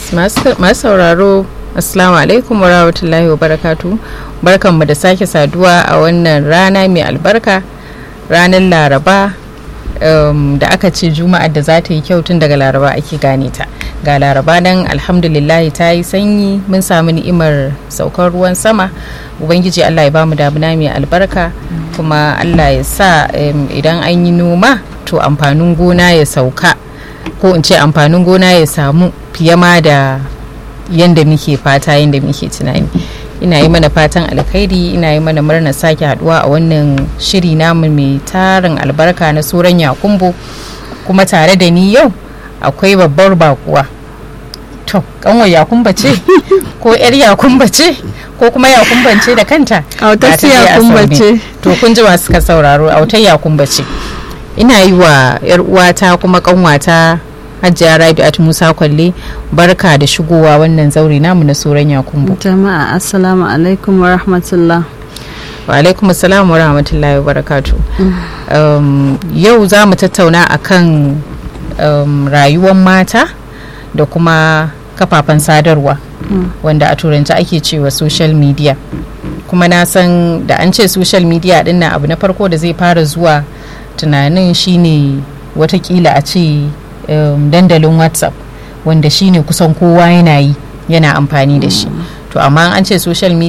masu sauraro assalamu alaikum wa rahmatullahi wa barakatu barkanmu da sake saduwa a wannan rana mai albarka ranar laraba um, da aka ce juma'ar da za ta yi kyau tun daga laraba ake gane ta ga laraba nan alhamdulillah ta yi sanyi mun samu ni'imar saukar ruwan sama ubangiji allah ya bamu damuna mai albarka kuma allah ya sa um, idan an yi noma to amfanin gona ya sauka ko in ce amfanin gona ya samu fiye ma da yadda muke fata yadda muke tunani ina yi mana fatan alkhairi ina yi mana murnar sake haduwa a wannan shiri namu mai tarin albarka na suran yakumbo kuma tare da ni yau akwai babbar bakuwa to kanwar yakumba ce ko yar yakumba ce ko kuma yakumban ce da kanta autar yakumba ce to kun ji masu ka sauraro autar yakumba ce ina yi wa yar uwata kuma kanwata Hajiya Rabi'at Musa Kwalle barka da shigowa wannan zauri namu na Soran Yakumbu. Jama'a assalamu alaikum wa rahmatullah. Wa alaikum assalam wa rahmatullahi wa barakatu. Um, yau za mu tattauna akan um, rayuwar mata da kuma kafafen sadarwa mm. wanda a turanci ake cewa social media. Kuma na san da an ce social media din abu na farko da zai fara zuwa tunanin shine watakila a ce um, dandalin whatsapp wanda shine kusan kowa yana yi yana amfani da shi to amma an ce social media